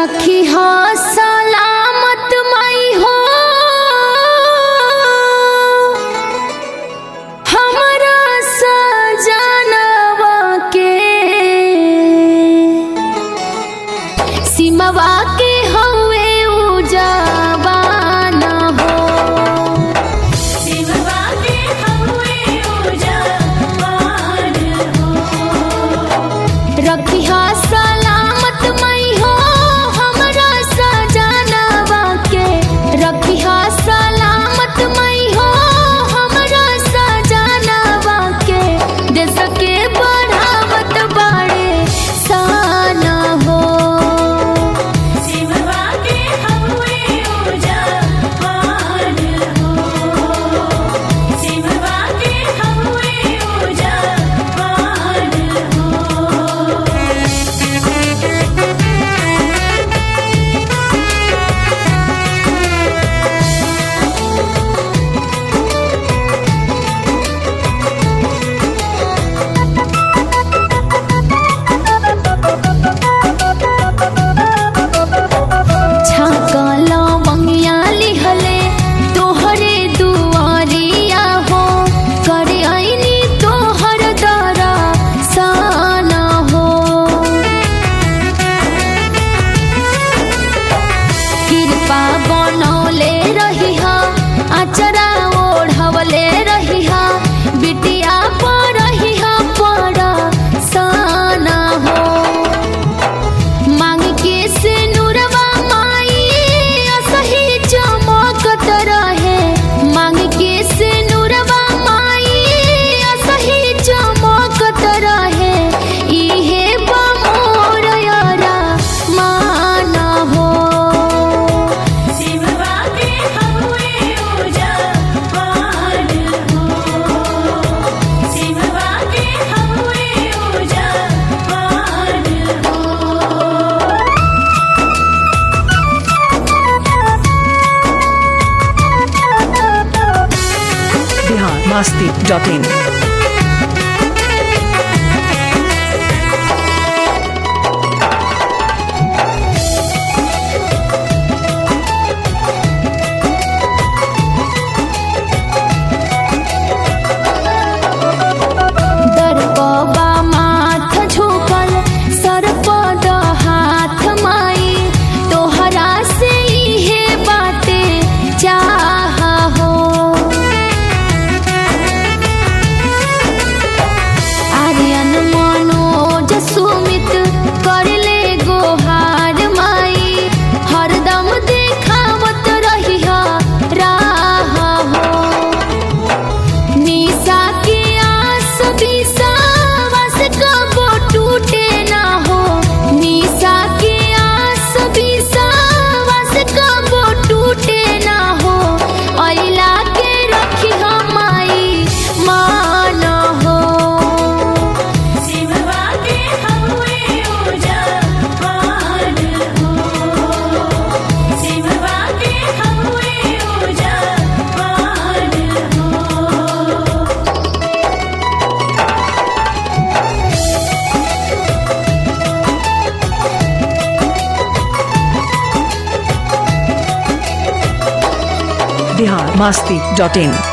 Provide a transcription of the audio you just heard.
रखी हो सलामत माई हो हमरा सजनवा के सिमवा के हवे उजाबान हो सिमवा के हवे उजाबान हो रखी हो सलामत मई हो हमरा सजनवा के रखी हो सलामत मई हो हमरा सजनवा के देश के बढ़ावत बाड़े सान हो सिमवा के हवे उजाबान हो सिमवा के हवे उजाबान हो छाकल मंगिया लिहले तोहरे दुआरिया हो करे आईनी तोहर दरा साना हो कृपा बनौले रही हा अचरा ओढ़वले रही हा बिटिया पर रही हा पर साना हो मांग के से नुरवा माई असही चमकत रहे मांग के से नुरवा माई असही चमकत रहे इहे बमोर यारा मान हो सिमवा के हवे उजाबान हो सिमवा के हवे उजाबान हो बिहार मस्ती डॉट इन दरपबा माथ झुकल सरपद हाथ माई तोहरा से इहे बाटे चाह हो आर्यन मनोज सुमित करले गोहार माई हरदम देखावत रही राह हो निशा के आस विश्वास कबो टूटे ना हो निशा के आस विश्वास कबो टूटे ना हो अइला के रखी माई मान हो सिमवा के हवे उजाबान हो सिमवा के हवे उजाबान हो बिहार मस्ती डॉट इन